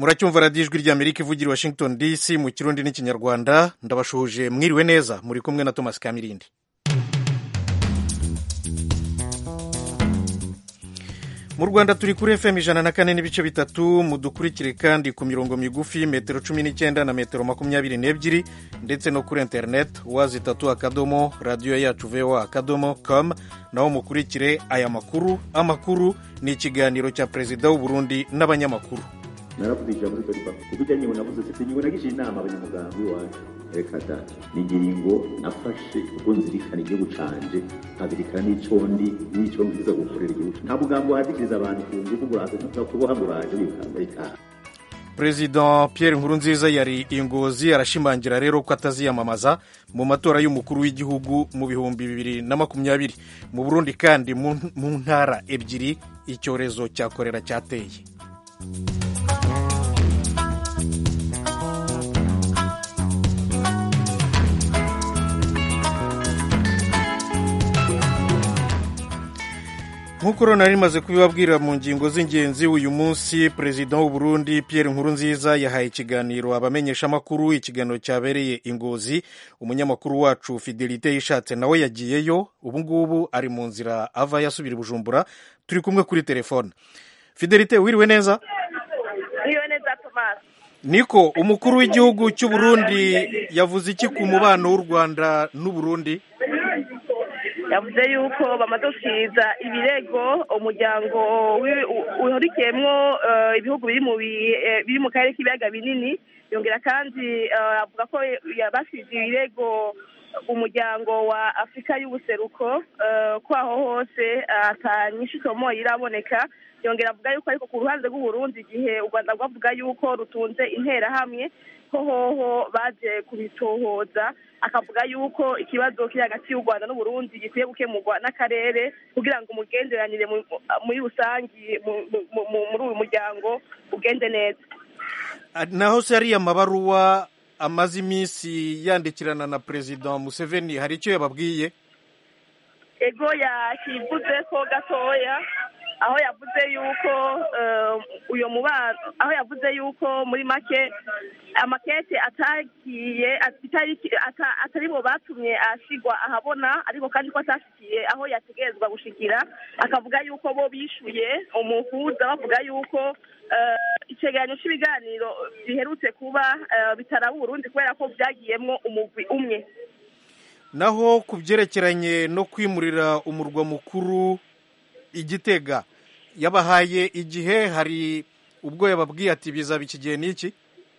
muracyumva radiyo ijwi ry'amerika ivugira i washington dc mu kirundi n'ikinyarwanda ndabashuhuje mwiriwe neza muri kumwe na thomas kamirindi mu rwanda turi kuri fm ijana na kane n'ibice bitatu mudukurikire kandi ku mirongo migufi metero cumi n'icyenda na metero makumyabiri n'ebyiri ndetse no kuri interineti wazi itatu akadomo radiyo yacu voa akadomo com naho mukurikire aya makuru amakuru ni ikiganiro cya perezida w'uburundi n'abanyamakuru naravuze ijambo rito riva kuko ijya nyibona navuze sisi nyibona gije inama abanyamuganga iwacu reka da ni ingingo nafashe ubwo nzirikana igihugu canje nkazirikana n'ico ndi n'ico nziza gukorera igihugu nta mugambo wahadikiriza abantu ku ngufu nguraze no kuboha nguraje bikamba perezida pierre nkurunziza yari ingozi arashimangira rero ko ataziyamamaza mu matora y'umukuru w'igihugu mu bihumbi bibiri na makumyabiri mu burundi kandi mu ntara ebyiri icyorezo cya korera cyateye nk'uko rero nari rimaze kubibabwira mu ngingo z'ingenzi uyu munsi perezida w'uburundi pierre nkurunziza yahaye ikiganiro abamenyeshamakuru ikiganiro cyabereye ingozi umunyamakuru wacu fidelite yishatse nawe yagiyeyo ubu ngubu ari mu nzira ava yasubira i bujumbura turi kumwe kuri telefone fidelite wiriwe neza wiriwe neza tomasi niko umukuru w'igihugu cy'uburundi yavuze iki ku mubano w'u rwanda n'uburundi yavuze yuko bamaze gusiza ibirego umuryango uhurikiyemo ibihugu biri mu karere k'ibiyaga binini yongera kandi avuga ko basize ibirego umuryango wa afurika y'ubuseruko ko aho hose atanyinshi itomo iraboneka yongera avuga yuko ariko ku ruhande rw'uburundi igihe u rwanda rwavuga yuko rutunze interahamwe ko hoho baje kubitohoza akavuga yuko ikibazo kiri hagati y'u rwanda n'uburundi gikwiye gukemurwa n'akarere kugira ngo umugenderanire muri rusange muri uyu muryango ugende neza naho se ariya mabaruwa amaze iminsi yandikirana na perezida museveni hari icyo yababwiye ego yakivuze ko gatoya aho yavuze yuko uyu mubano aho yavuze yuko muri make amakete atagiye atari bo batumye ashyirwa ahabona ariko kandi ko atashyikiye aho yategerezwa gushikira akavuga yuko bo bishyuye umuhuza bavuga yuko icyegeranyo cy'ibiganiro biherutse kuba bitaraba uburundi kubera ko byagiyemo umugwi umwe naho ku byerekeranye no kwimurira umurwa mukuru igitega yabahaye igihe hari ubwo yababwiye ati bizaba iki gihe n'iki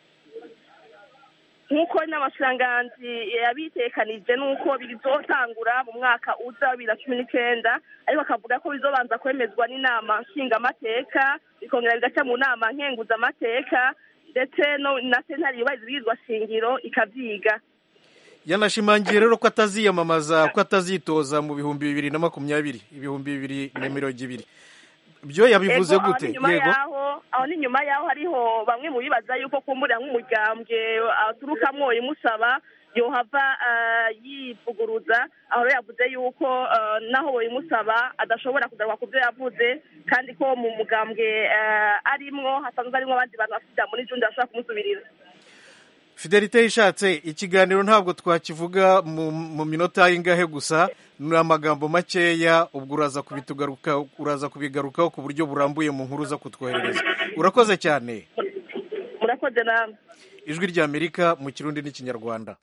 nk'uko n'amashanganzi yabitekanije n'uko bizotangura mu mwaka uza bibiri na cumi n'icyenda ariko akavuga ko bizobanza kwemezwa n'inama nshingamateka bikongera bigaca mu nama nkenguzamateka ndetse na sentare yubahiriza ibwirizwa shingiro ikabyiga yanashimangiye rero ko ataziyamamaza ko atazitoza mu bihumbi bibiri na makumyabiri ibihumbi bibiri na mirongo ibiri byo yabivuze gute yego aho ni nyuma yaho hariho bamwe mu bibaza yuko kumbura nk'umuryanbwe aturukamwo imusaba yohava yivuguruza aho yavuze yuko naho imusaba adashobora kugaruka ku byo yavuze kandi ko mu mugambwe arimwo hasanzwe harimo abandi bantu bafite muri jundi bashobora kumusubirira fidelite yishatse ikiganiro ntabwo twakivuga mu minota y'ingahe gusa ni amagambo makeya ubwo uraza kubitugaruka uraza kubigarukaho ku buryo burambuye mu nkuru zo kutwoherereza urakoze cyane murakoze nawe ijwi ry'amerika mu kirundi n'ikinyarwanda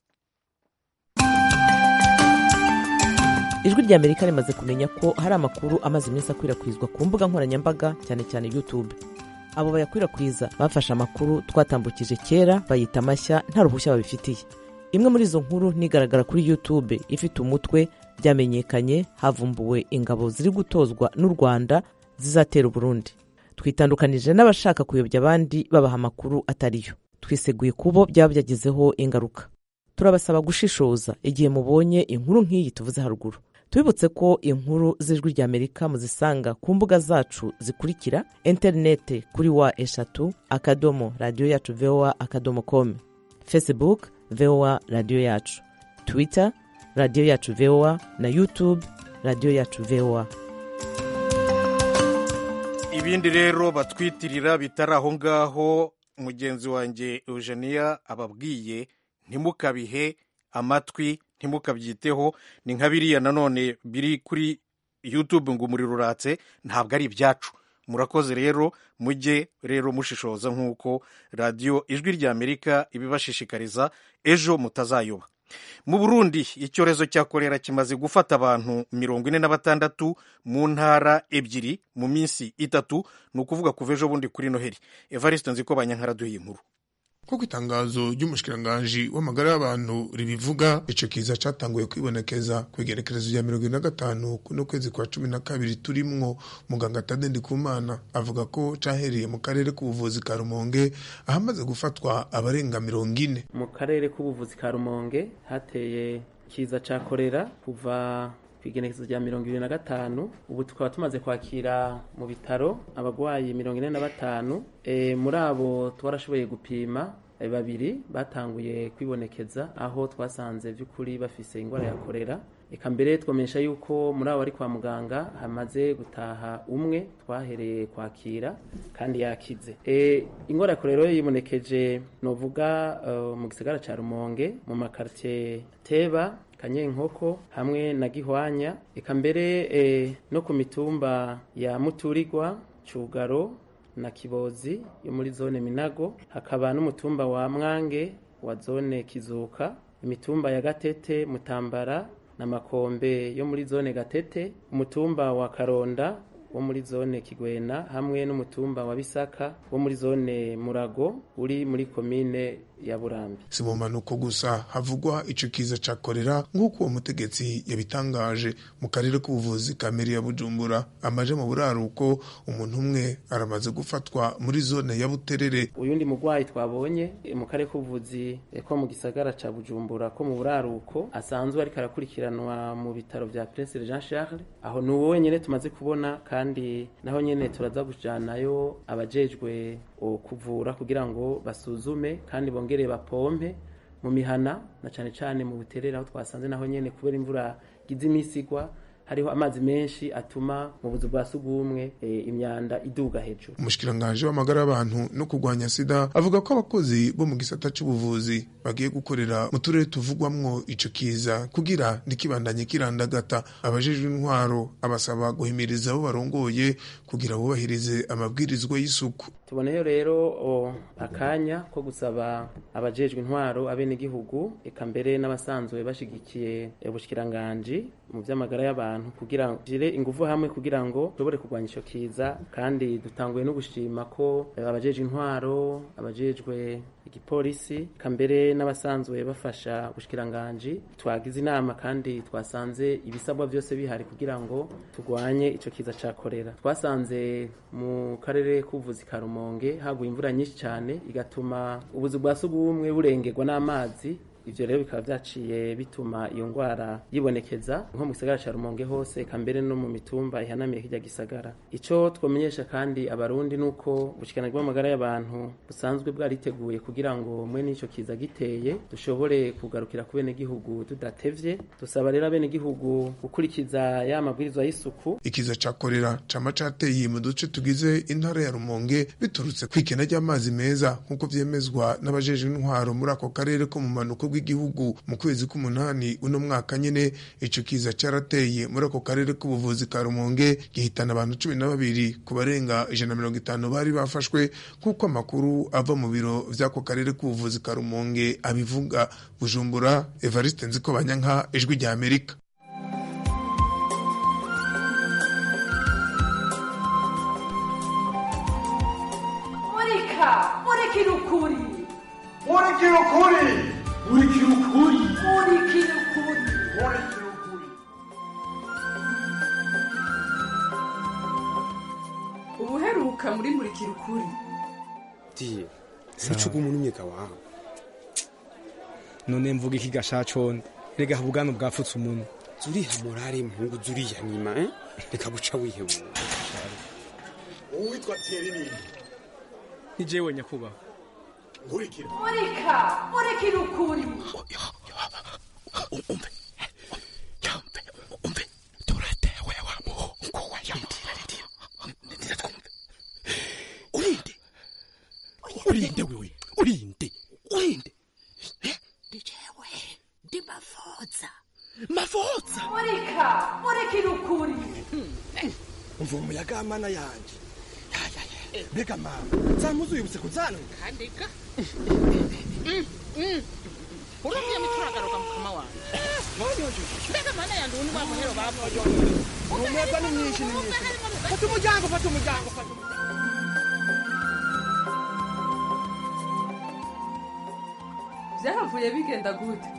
ijwi ry'amerika rimaze kumenya ko hari amakuru amaze iminsi akwirakwizwa ku mbuga nkoranyambaga cyane cyane yutube abo bayakwirakwiza bafashe amakuru twatambukije kera bayita amashya nta ruhushya babifitiye imwe muri izo nkuru nigaragara kuri youtube ifite umutwe byamenyekanye havumbuwe ingabo ziri gutozwa n'u rwanda zizatera uburundi twitandukanije n'abashaka kuyobya abandi babaha amakuru atariyo twiseguye kubo byaba byagezeho ingaruka turabasaba gushishoza igihe mubonye inkuru nk'iyi tuvuze haruguru tubibutse ko inkuru z'ijwi ry'amerika muzisanga ku mbuga zacu zikurikira interinete kuri wa eshatu akadomo radiyo yacu voa akadomo komu facebook voa radiyo yacu twitter radiyo yacu voa na youtube radiyo yacu voa ibindi rero batwitirira bitari aho ngaho mugenzi wanjye eugenia ababwiye ntimukabihe amatwi ntimukabyiteho ni nka biriya nanone biri kuri youtube ngo umuriro uratse ntabwo ari ibyacu murakoze rero mujye rero mushishoza nk'uko radiyo ijwi ry'amerika ibibashishikariza ejo mutazayoba mu burundi icyorezo cya korera kimaze gufata abantu mirongo ine na batandatu mu ntara ebyiri mu minsi itatu ni ukuvuga kuva ejo bundi kuri noheli evariste nzi ko banyankara duhiye inkuru nk'uko itangazo ry'umushikiranganji w'amagara y'abantu ribivuga ico kiza catanguye kwibonekeza ku igerekerezo rya mirongo ine na gatanu kuno kwezi kwa cumi na kabiri turimwo muganga tade ndikumana avuga ko cahereye mu karere k'ubuvuzi ka rumonge ahamaze gufatwa abarenga mirongo ine mu karere k'ubuvuzi ka rumonge hateye kiza ca korera kuva ku igenekerezo rya mirongo ibiri na gatanu ubu tukaba tumaze kwakira mu bitaro abarwayi mirongo ine na batanu e, muri abo twarashoboye gupima e, babiri batanguye kwibonekeza aho twasanze by'ukuri bafise ingwara ya korera eka mbere twamenyesha yuko muri abo bari kwa muganga hamaze gutaha umwe twahereye kwakira kandi yakize e, ingwara ya korera yibonekeje novuga uh, mu gisagara ca rumonge mu makartie teba kanyenkoko hamwe na gihwanya eka mbere e, no ku mitumba ya muturirwa cugaro na kibozi yo muri zone minago hakaba n'umutumba wa mwange wa zone kizuka imitumba ya gatete mutambara na makombe yo muri zone gatete umutumba wa karonda wo muri zone kigwena hamwe n'umutumba wa bisaka wo muri zone murago uri muri komine ya burambi si mu mpanuko gusa havugwa ico kiza ca korera nk'uko uwo mutegetsi yabitangaje mu karere k'ubuvuzi ka meri ya bujumbura amaje mu buraruko umuntu umwe aramaze gufatwa muri zone ya buterere uyundi mugwayi twabonye mu karere k'ubuvuzi ko mu gisagara ca bujumbura ko mu buraruko asanzwe ariko arakurikiranwa mu bitaro vya prince jean charles aho ni uwo wenyene tumaze kubona kandi naho nyene turaza kujanayo abajejwe kuvura kugira ngo basuzume kandi bongere bapompe mu mihana na cane cane mu buterere aho twasanze naho nyene kubera imvura gize imisi igwa hariho amazi menshi atuma mu buzu bwa sugumwe e, imyanda iduga hejuru umushikiranganji w'amagara y'abantu no kurwanya sida avuga ko abakozi bo mu gisata c'ubuvuzi bagiye gukorera mu turere tuvugwamwo ico kiza kugira ntikibandanye kirandagata abajejwe intwaro abasaba guhimiriza abo barongoye kugira bubahirize amabwirizwa y'isuku tuboneyo rero o, akanya ko gusaba abajejwe intwaro abenegihugu eka mbere n'abasanzwe bashigikiye ubushikiranganji mu vy'amagara y'abantu kugira ngo jire ingufu hamwe kugira ngo dushobore kurwanya ico kiza kandi dutanguye no gushima ko abajejwe intwaro abajejwe igipolisi kambere n'abasanzwe bafasha ubushikiranganji twagize inama kandi twasanze ibisabwa byose bihari kugira ngo turwanye ico kiza ca korera twasanze mu karere k'ubuvuzi ka rumonge haguye imvura nyinshi cyane igatuma ubuzu bwa sugumwe burengerwa n'amazi ivyo rero bikaba vyaciye bituma iyo ngwara yibonekeza nko mu gisagara ca rumonge hose eka mbere no mu mitumba ihanamiye kirya gisagara ico twomenyesha kandi abarundi nuko ubushikiranganji bw'amagara y'abantu busanzwe bwariteguye kugira ngo mwe n'ico kiza giteye dushobore kugarukira ku benegihugu tudatevye dusaba rero abenegihugu gukurikiza ya mabwirizwa y'isuku ikiza ca korera cama cateye mu duce tugize intara ya rumonge biturutse kw'ikena ry'amazi meza nk'uko vyemezwa n'abajejwe intwaro muri ako karere ko mu manuko bw'igihugu mu kwezi k'umunani uno mwaka nyene ico kiza carateye muri ako karere k'ubuvuzi ka rumonge gihitana abantu cumi na babiri ku barenga ijana na mirongo itanu bari bafashwe nk'uko amakuru ava mu biro vy'ako karere k'ubuvuzi ka rumonge abivuga bujumbura evariste nziko banyanka ijwi rya amerika murika murikira ukuri murikira ukuri murikira ukuri murikira ukuri murikira ukuri ubuheruka muri murikira ukuri diye ntucuga umuntu umyega wawe none mvuga iki gashaconde rega ubwanwa bwapfutse umuntu zuriha morale mpungu zuriya nyima eh? reka guca wihebura uwitwa Thierry nini ni jewe nyakubahwa nkurikira murika murikira ukuri umve yambe umve turatewe wa muhungu wa yamutira riri ndira twumve urinde urinde wewe urinde urinde ndijewe ndi mafoza mafoza murika murikira ukuri umva umuyaga w'amana yanjye Ya, ya, ya. mbega mama zamuze uyibutse kuzanwe kandika urumye mituragaruka mukama wanjye mbega mana yanjye ubu ni wa muhero bapfa umuyaga ni mwinshi ni mwinshi fata umuryango fata umuryango fata umuryango byahavuye bigenda gute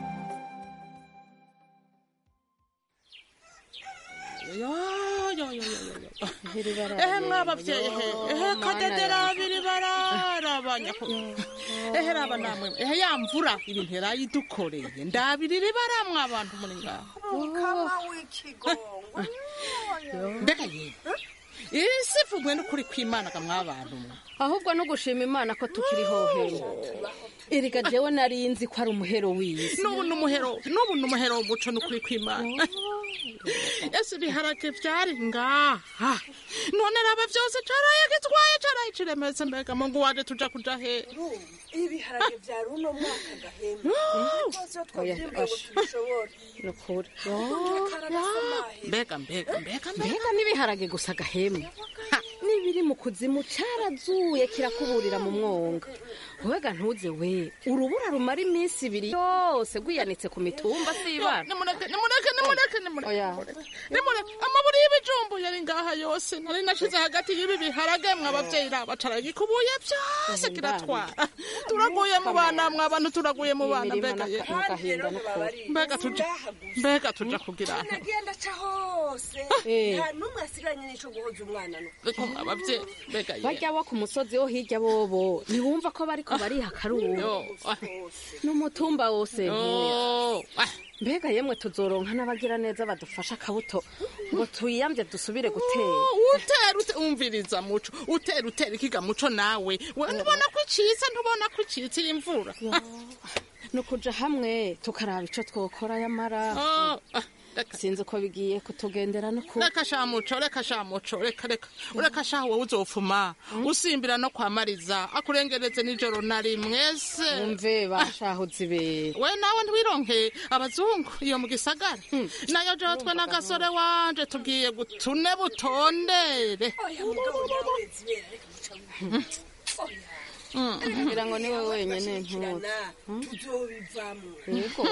ehe mwabavyeyi ehe ehe kadedera abiri bararabanya ehe raba namwe ehe ya mvura ibintu yarayidukoreye ndabirira baramwe abantu muri ngaho mukama w'ikigongo mbega yewe iri sivugwe n'ukuri kw'imana ga mwabantu mwe ahubwo no gushima imana ko tukiriho heno erega jewe nari nzi ko ari umuhero w'isi n'ubu ni umuhero n'ubu ni umuhero w'umuco n'ukuri kw'imana ese ibiharage vyari ngaha none raba vyose caraye gitwaye caraye ciremetse mbega mungu wanje tuja kuja he ibiharage vya runo mwaka gahema rwose iyo twavyimbwe ngo tubishobore ni ukuri mbega mbega mbega mbega n'ibiharage gusa gahema n'ibiri mu kuzimu carazuye kirakuburira mu mwonga wega ntuze we urubura rumara iminsi ibiri yose rwiyanitse ku mitumba s'ibana nimureke nimureke nimureke nimureke nimureke amaburi y'ibijumbu yari ngaha yose nari nashize hagati y'ibi biharage mwe abavyeyi raba caragikubuye vyose kiratwara turaguye mu bana mwe abantu turaguye mu bana mbega ye mbega tuja mbega tuja kugira aho nagenda ca hose nta n'umwe asigaranye n'ico guhoza umwana no reko abavyeyi mbega ye barya bo ku musozi wo hirya bobo ntiwumva ko bariko bariha akaruhu n'umutumba wose ntuya mbega yemwe tuzoronka n'abagira neza badufasha akabuto ngo tuyiyamvye dusubire gutera utera ute umviriza muco utera utera ikiga muco nawe we ntubona ko icitse ntubona ko icitse iyi mvura ni ukuja hamwe tukaraba ico twokora yamara sinzi ko bigiye kutugendera no ku reka sha muco reka sha muco reka reka ureka sha wowe uzofuma usimbira no kwamariza akurengereze nijoro na rimwe se umve bashahuzi be we nawe ntiwironke abazungu iyo mu gisagara nayo jewe twe n'agasore wanje tugiye gutune butondere oya mugabo nawe zibera reka muca ngira ngo niwe wenyene ntuzi tuzobivamwo yego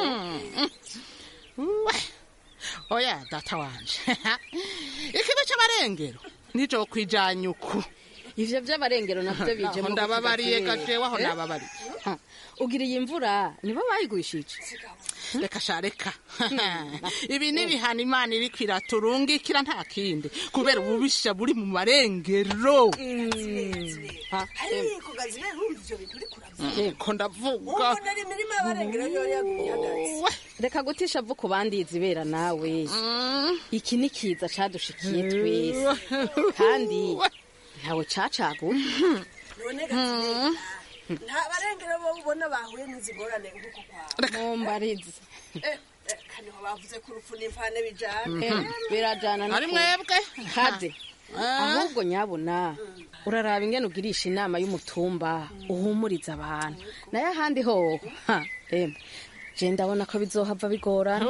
oya data wanje ikigo c'abarengero nijo kwijanye uku ivyo vy'abarengero navyo bije Aho ndababariye gajewe aho nababariye ugira iyi mvura nibo bayigwishije reka sha reka ibi ni ibihano imana iriko iraturungikira nta kindi kubera ububisha buri mu marengero ariko gazibera urumva ivyo bintu uriko uravuga ko ndavuga ubona ari imirima y'abarengera yo yaguye ihagaze reka gutisha vu ku bandi izibera nawe iki ni kiza cadushikiye twese kandi ntawe cacaguye none gazibera nta barengera bo ubona bahuye n'izigorane nk'uko kwawe mumbarize kaniho bavuze ko urupfu n'imfane bijana birajana ari mwebwe kade ahubwo nyabuna uraraba ingene ugirisha inama y'umutumba uhumuriza abantu nayo ahandi hoho ha emwe je ndabona ko bizohava bigorana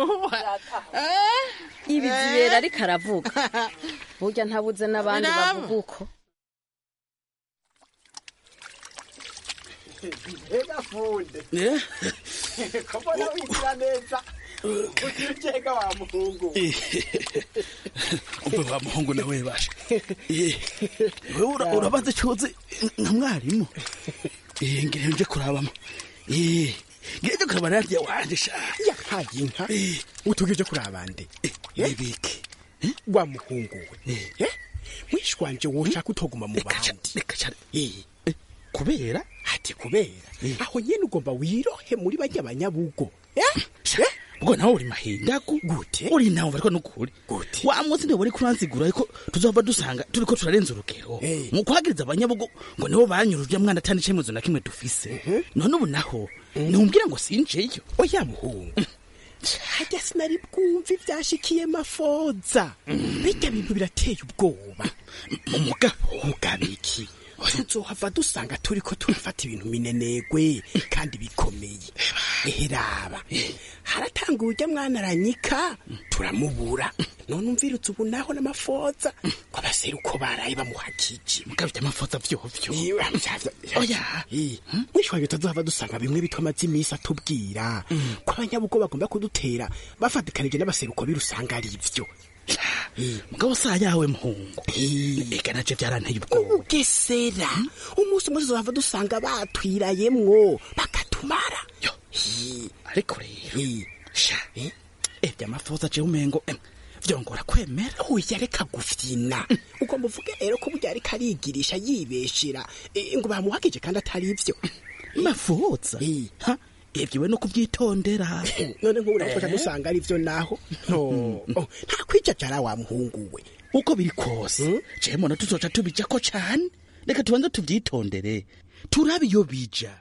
ibi zibera ariko aravuga burya ntabuze n'abandi bavuga uko Ega funde. Kabona wigira neza. Ukirujega wa muhungu. umve wa muhungu nawe bashe wewe ura- urabaze cuzi nka mwarimu Eh, ngiye nje kurabamo Eh, ngiye nje kuraba radiyo wanje sha yahaye inka utugije kuri abandi nibiki wa muhungu we Eh? wishwanje woshaka utoguma mu bandi Eh, kubera ati kubera aho nyene ugomba wirohe muri bajya banyabugo ubwo nawe uri mahindagu gute uri nawe ariko nukuri gute wa munsi ndio bari kuranzigura ariko tuzova dusanga turiko turarenza urugero mu kuhagiriza abanyabugo ngo nibo banyuruje mwana atani cemezo na kimwe dufise none ubu naho numbwira ngo sinjeyo oya muhungu hajya sinari bwumva ivyashikiye mafoza bijya bintu birateye ubwoba umugabo ugaba iki tuzohava dusanga turiko turafata ibintu minenegwe kandi bikomeye eheraba haratanga urya mwana aranyika turamubura none umvirutse ubu naho n'amafoza ko abaseruko baraye bamuhakije mugabye amafoza vyovyo oya mwisho wayo tuzohava dusanga bimwe bitwa amazi imisi atubwira ko abanyabugo bagomba kudutera bafatikanije n'abaseruko birusanga ari ivyo mugabo saa yawe muhungu eka naje vyaranteye ubwoba ugesera umunsi umwe tuzohava dusanga batwirayemwo bakatumara ariko rero sha evya amafoza je umengo em, vyongora kwemera oya reka gufyina ugomba uvuge rero ko burya ariko arigirisha yibeshera eh, ngo bamuhakije kandi atari ivyo mafoza ha ivyiwe no kuvyitondera none nk'ubu natwe dusanga ari vyo naho no nta kwijajara wa muhungu we uko biri kose je mbona tuzoca tubijako cane reka tubanze tuvyitondere turabe iyo bija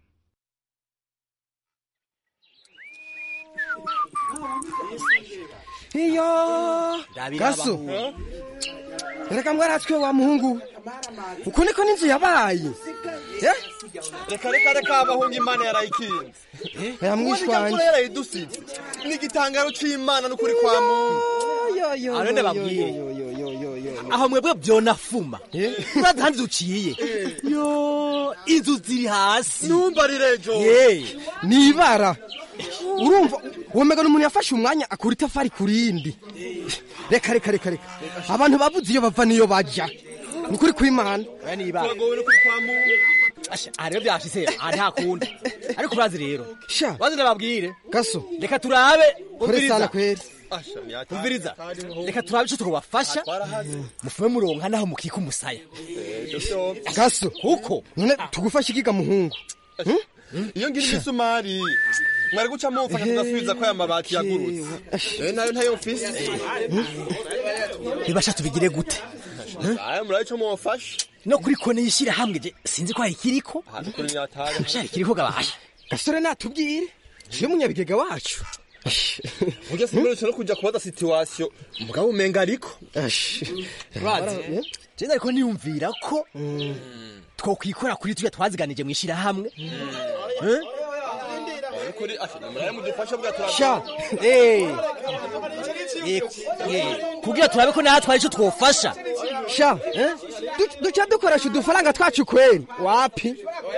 iyo gaso reka mwaratswe wa muhungu uku niko n'inzu yabaye Eh? reka reka reka abahungu imana yarayikinze aya mwishwanye mvura yarayidusize ni igitangaro c'imana n'ukuri kwa muntu arende babwiye aho mwebwe vyonafuma urazi handi duciye yo inzu ziri hasi numva rirejo nibara urumva womega n'umuntu yafashe umwanya akura itafari ku rindi reka reka reka reka abantu babuze iyo bava niyo baja ni ukuri kw'imana turagowe n'ukuri kwa muntu aha rero vyashitse aha ntakunda ariko urazi rero sha bazi ndababwire gaso reka turabe kore sana kweri umviriza reka turabe ico twobafasha mufume muronka naho mukika umusaya gaso kuko none tugufashe ikiga muhungu iyo ngira imisumari mwari guca mumfasha tugasubiza ko aya mabati yagurutse Eh, nayo ntayo mfise bibasha tubigire gute aya murabe ico mumfasha no kuri kone yishira hamwe je sinzi ko hari kiriko ahantu kuri nyatari shari kiriko gabasha gasore natubwire je munyabigega wacu burya simurutse no kuja kubaza situwasiyo mugabo umenga ariko urazi je ariko niyumvira ko twokwikora kuri tuya twaziganije mu ishirahamwe Eh? kuri asha murabe mudufasha bwa turabe sha eh Eh, eh, kugira turabe ko natwe ari ico twofasha sha du- duca dukoresha udufaranga twacu kweri wapi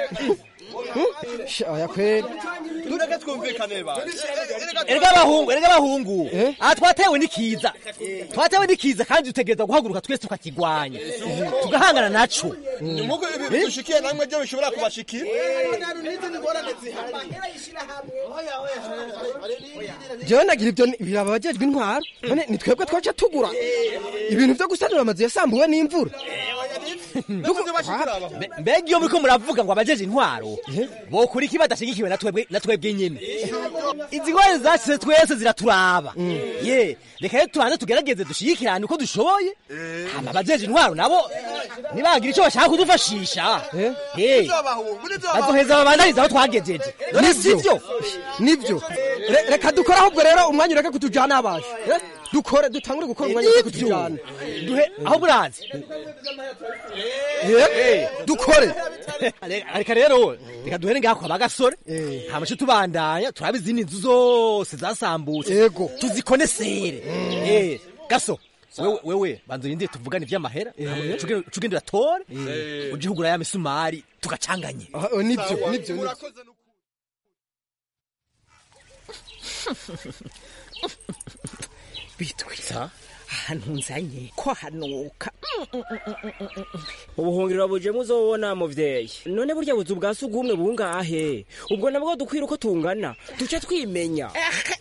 sha oya kweri tureke twumvikane ba erega abahungu erega abahungu aha twatewe n'ikiza twatewe n'ikiza kandi dutegereza guhaguruka twese tukakigwanya tugahangana naco nkuko ibi dushikiye namwe byo bishobora kubashikira jewe nagira ibyo ni- biraba abajejwe intwaro none ni twebwe twaca tugura ibintu vyo gusanura amazu yasambuwe n'imvura Mbe- mbega iyo muriko muravuga ngo abajeje intwaro bokura iki badashigikiwe na twebwe na twebwe nyene izi ngwara zashize twese ziraturaba ye reka rero tubanze tugerageze dushigikirane uko dushoboye hama abajeje intwaro nabo nibagira ico bashaka kudufashisha Eh, bazoheza babandaniza aho twagejeje none sivyo nivyo Re- reka dukore ahubwo rero umwanya ureke kutujana abasha Eh? dukore dutangure gukora umwanya ureke kutujana duhe aho burazi Eh, dukore reka rero reka duhere ngaho kwa bagasore hama ico tubandanya turabe izindi nzu zose zasambutse yego tuzikonesere Eh, gaso wewe wewe banza urindire tuvugane ivy'amahera cugende uratore uje ugura ya misumari tugacanganye nivyo nivyo nivyo bitwita ahantu nzanye ko hanuka ubuhungiro buje muzobona muvyeyi none burya buzu bwa sugumwe bungahe ubwo nabwo dukwira uko tungana duce twimenya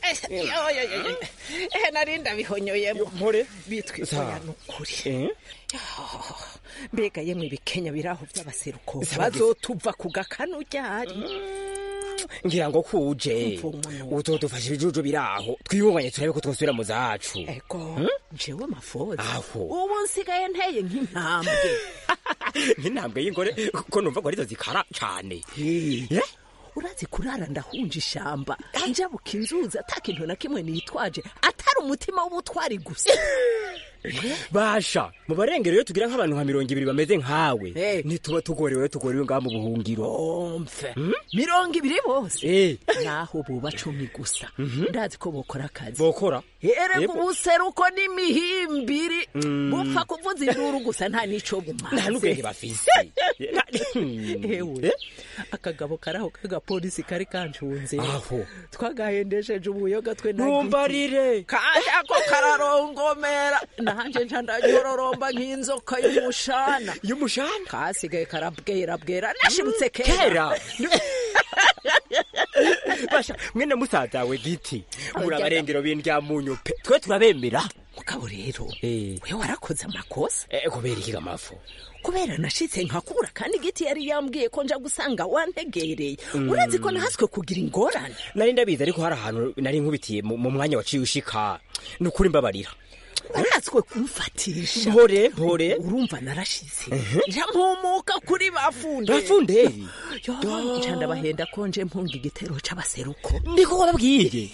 ehe nari ndabihonyoyemo mpore bitwita Za. oya nukuri Eh? mbega yemwe ibikenya biraho by'abaseruko Za. bazotuva ku gakanu ryari ngira ngo kuje uzodufasha ibijuju biraho twibunganye turabe ko twosubira mu zacu ego jewe mafoza Aho. ubu nsigaye nteye nk'intambwe nk'intambwe y'ingore ko numva ko arizo zikara cane urazi kurara ndahunja ishamba njabuka inzuzi ata kintu na kimwe nitwaje atari umutima w'ubutwari gusa basha mu barengero iyo tugira nk'abantu nka mirongo ibiri bameze nkawe ntituba tugorewe tugorewe ngaha mu buhungiro mfe mirongo ibiri bose naho buba cumi gusa ndazi ko bokora akazi bokora erega Yego. ubuseruko n'imihimbiri Mm. bupfa kuvuza induru gusa nta n'ico bumaze nta n'ubwenge bafise ewe akagabo karaho k'agapolisi kari kancunze aho twagahendesheje ubuyoga twe na Ntumbarire. kandi ako kararongomera nanje nca ndanyororomba nk'inzoka y'umushana y'umushana kasigaye karabwera bwera nashibutse kera kera basha mwene musaza we giti muri abarengero b'indyamunyu pe twe turabemera mugabo rero we warakoze amakosa kubera iki gamafu kubera nashitse nkakura kandi igiti yari yambwiye ko nja gusanga wantegereye Mm. urazi ko nahaswe kugira ingorane nari ndabizi ariko hari ahantu nari nkubitiye mu mu mwanya waciye ushika ni ukuri mbabarira waratswe kumfatisha mpore mpore urumva narashize nja mpumuka kuri bafunde bafunderi yo nca ndabahenda ko nje mpunga igitero c'abaseruko ndiko wababwiye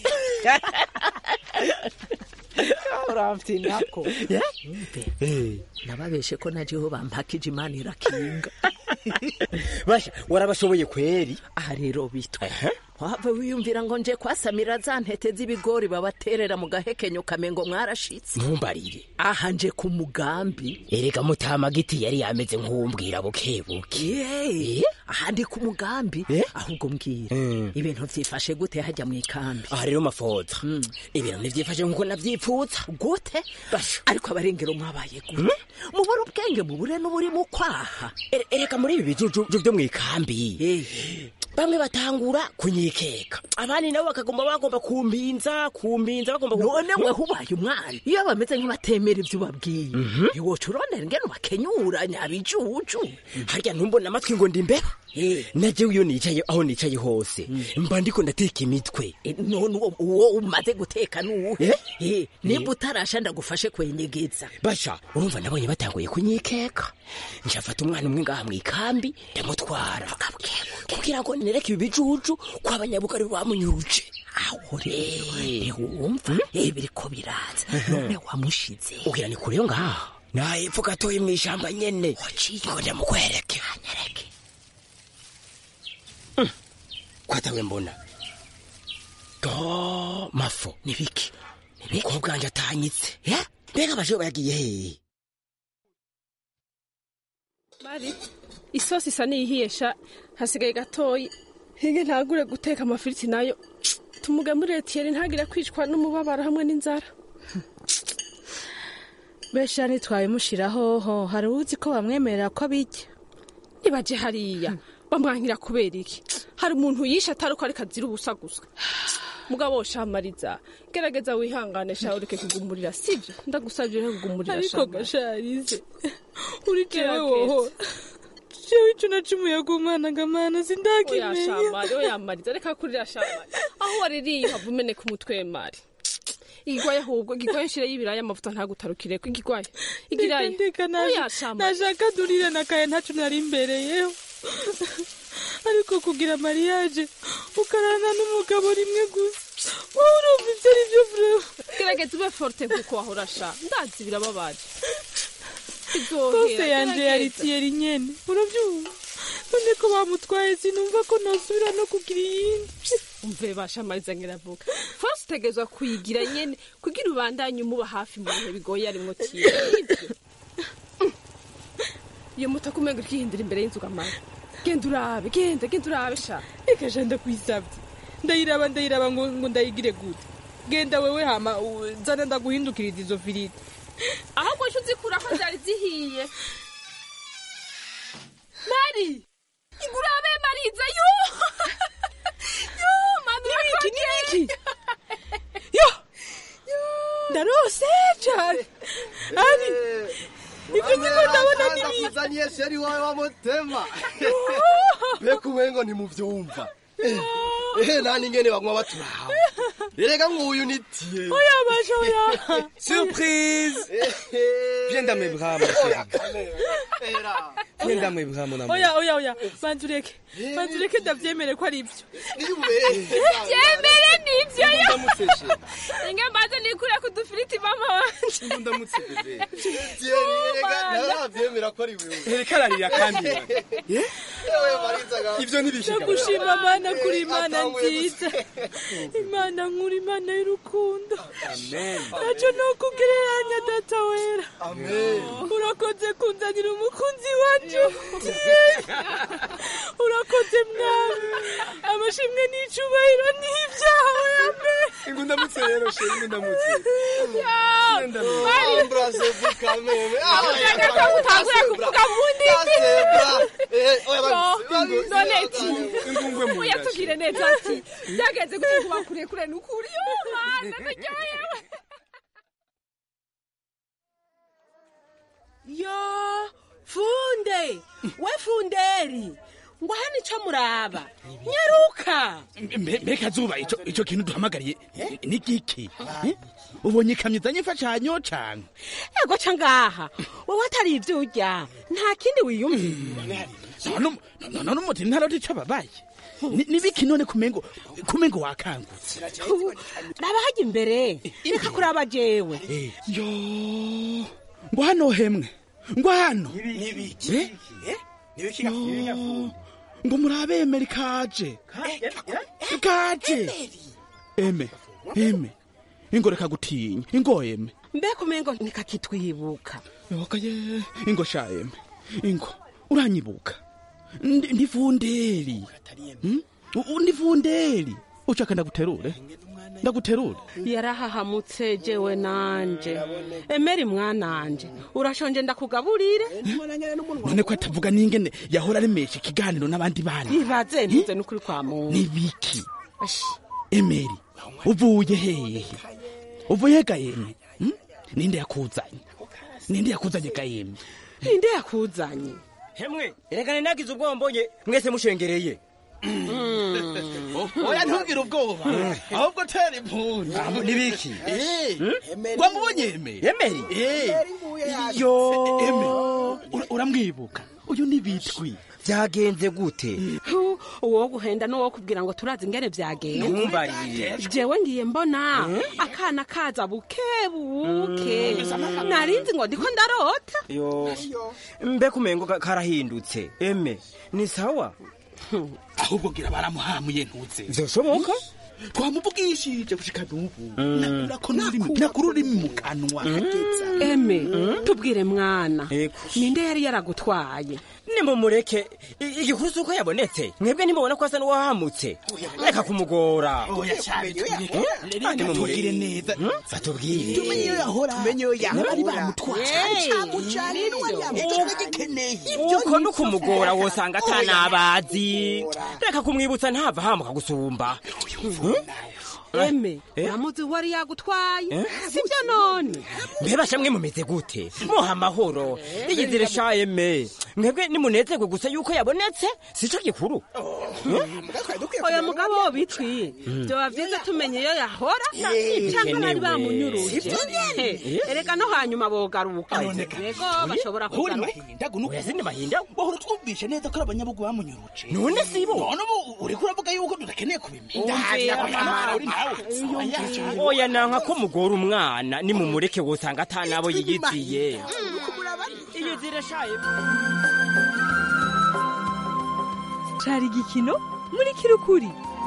uramfite nako nababeshe ko najeho bampakije imana irakinga basha warabashoboye kweri aha rero bitwa wava wiyumvira ngo nje kwasamira za ntete z'ibigori babaterera mu gahekenyo kamengo mwarashitse ntumbarire aha nje ku mugambi erega mutama giti yari yameze nk'uwumbwira bukebuke Yeee, aha ndi ku mugambi ahubwo mbwira ibintu vyifashe gute hajya mu ikambi aha rero mafoza ibintu ntivyifashe nk'uko navyipfuza gute ariko abarengero mwabaye gute mubura ubwenge mubure n'uburi mu kwaha Ere- ereka muri ibi bijuju vyo mu ikambi bamwe batangura kunyikeka abandi nabo bakagomba bagomba kumpinza kumpinza bagomba ku- none we hubaye umwana iyo bameze nk'abatemera ivyo ubabwiye ntiwoca urondera ingene ubakenyura nyabijuju harya ntumbona amatwi ngo ndi imbeba najewe iyo nicaye aho nicaye hose mba ndiko ndateka imitwe none uwo- uwo umaze guteka nuwuhe Eh, nimba utarasha ndagufashe kwenyegeza basha urumva nabonye batanguye kunyikeka njafata umwana umwe ngaha mu ikambi ndamutwara kugira ngo nereke ibi bijuju ko abanyabugari bamunyuruje aho rero wumva eh biriko biraza none wamushize ugira ni kure yo ngaha nahepfo gatoye mu ishamba nyene ngo ndamukwereke Mm. kwatawe mbona do mafo nibiki umukobwa wanje atanyitse mbega abaje bayagiye hehe mari isosi isa n'iyihiye sha hasigaye gatoyi hige ntagure guteka amafiriti nayo tumugemurire tiyeri ntagire kwicwa n'umubabaro hamwe n'inzara besha ntitwabimushiraho ho hari uzi ko bamwemerera ko abijya nibaje hariya bamwankira kubera iki hari umuntu yishe atari uko ariko azira ubusa gusa mugabo shamariza gerageza wihangane sha ureke kugumurira sibyo ndagusabye ureke kugumurira ariko Shamari. gasharize uri jewe Gerageza. woho jewe ico nacumuye ku mwana ngamana oya sindakimenya shamari oya mariza reka kurira shamari aho waririye hava umeneka umutwe mari igwaye ahubwo igwaye nshire y'ibiraya amavuta ntagutarukireko igigwaye igiraye ndeka oya shamari nashaka durire nakaye ntaco nari imbereyeho ariko kugira mariage ukarana n'umugabo rimwe gusa wowe urumva ivyo ari vyo vrema gerageza ube forte nkuko wahora sha ndazi birababaje kose yanje yari tiyeri nyene uravyumva none ko bamutwaye sinumva ko nosubira no kugira iyindi umve bashamariza ngiravuga fose utegerezwa kuyigira nyene kugira ubandanye umuba hafi mu bihe bigoye arimwo tiye iyo mutaka umenga urikihindura imbere y'inzu gamara genda urabe genda genda urabe sha reka ja ndakwisavye ndayiraba ndayiraba ngo ngo ndayigire gute genda wewe hama u- zana ndaguhindukiriza izo firiti ahubwo nco uzikura ko zari zihiye mari igurabe mariza yo yo mami Nibiki, nibiki? yo ndarose cane ari ivyo niko ndabona nibiki kuzaniye sheri wawe wa mutema mbega umengo ntimuvyumva ehe nani ngene banywa baturawe erega nguyu nitiye oya basha oya Surprise Viens dans mes bras, mon chéri. Viens dans mes bras, mon amour. oya oya oya banza ureke banza ureke ndavyemere ko ari ivyo byemere ni nivyo yo ndamutse she inge mbaze nikure ku dufiriti mama wanje ndamutse bebe reka ntaravyemera ko ari wewe reka ararira kandi Ewe Mariza ga- ivyo ntibishika ndagushima mana kuri imana nziza imana nkuru imana y'urukundo ntacyo ni ukugereranya data wera urakoze kunzanira umukunzi wacu urakoze mwami amashimwe n'icubahiro ni ibyawe ame ingu ndamutse rero she ingu ndamutse Embrasse vous quand même. Ah, Ushaka ko utangura kuvuga mu ndimi none ki ingungwe mu oya tubwire neza ati byagenze gute kuba kure kure ni ukuri yo mana ndaryohewe yo funde we funderi ngo hano ico muraba nyaruka Mbe- mbega zuba ico ico kintu duhamagariye ni giki Eh? ubonye ikamyo izanye imfashanyo canke ego ca ngaha wowe atari ivyo urya nta kindi wiyumvira none none umuti ntaroti ico babaye Ni- ni biki none kumengo kumengo wakangutse raba hajya imbere reka kuraba jewe yo ngo hano hemwe ngo hano Eh? Yo, ngo murabe emeri kaje kaje eme eme ingo reka gutinya ingo eme mbega umengo nikakitwibuka yoka ye ingo sha eme ingo uranyibuka Ndi- ndi funderi Hmm? U- u- ndi funderi ushaka ndaguterure ndaguterure yarahahamutse jewe nanje emeri mwananje urashonje ndakugaburire none ko atavuga n'ingene yahora aremesha ikiganiro n'abandi bana ibaze ntuze n'ukuri kwa muntu ni biki emeri uvuye hehe uvuye gahemwe Hmm? ninde yakuzanye ninde yakuzanye gahemwe ninde yakuzanye hemwe erekane nagize ubwoba mbonye mwese mushengereye oya ntugire ubwoba ahubwo tera impundu nibiki wamubonye emeri emeri yo Ura- uramwibuka uyu ni bitwi byagenze gute Hu, uwo guhenda n'uwo kubwira ngo turazi ingene vyagenze Ntumbarire. jewe ngiye mbona akana kaza buke buke narinzi ngo ndiko ndarota yo mbe kumengo ka- karahindutse eme ni sawa ahubwo gira baramuhamuye ntuze vyoshoboka twamuvugishije gushika n'ubu nakura ururimi mu kanwa eme tubwire mwana ninde yari yaragutwaye nimumureke I- igikuru si uko yabonetse mwebwe nimubona ko asa n'uwahamutse reka kumugora tubwire neza batubwire tumenye iyo yahora tumenye iyo yahora bari bamutwaye uko ni ukumugora wosanga atanabazi reka kumwibutsa ntava hamuka gusumba eme Eh? uramuzi wari yagutwaye Eh? sibyo none mbebasha mwe mumeze gute muha amahoro iyizire sha eme mwebwe nimunezerwe gusa yuko yabonetse sico gikuru oya mugabo wo bitwiye vyoba vyiza tumenye iyo yahora cyangwa bari bamunyuruje Sibyo Eh, ereka no hanyuma bogaruka yego bashobora kugaruka oya sindi mahinda bahora twumvishe neza ko ari abanyabugu bamunyuruje none sibo none ubu uriko uravuga yuko tudakeneye kubimenya oya nanka ko mugora umwana nimumureke wosanga atanabo yiyiziye iyizire sha eme cari igikino muri kirukuri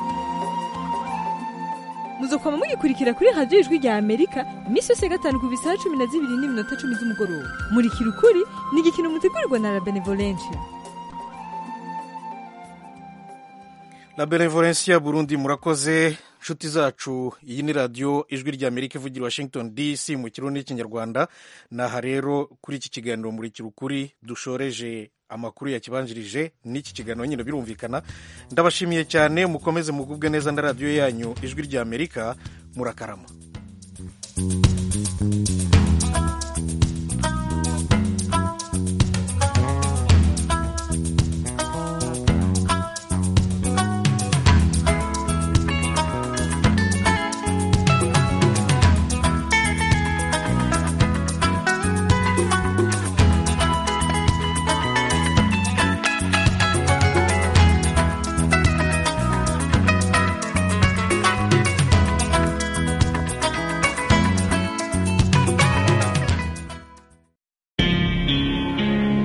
muzokwama mugikurikira kuri radiyo ijwi rya amerika iminsi yose ya gatanu ku bisaha cumi na zibiri n'iminota cumi z'umugoroba muri kirukuri ni igikino mutegurirwa na la benevolencia la benevolencia burundi murakoze nshuti zacu iyi ni radiyo ijwi rya amerika ivugira i washington dc mu kirundi n'ikinyarwanda naha rero kuri iki kiganiro muri kirukuri dushoreje amakuru yakibanjirije n'iki kiganiro nyine birumvikana ndabashimiye cyane mukomeze mugubwe neza na radiyo yanyu ijwi rya amerika murakarama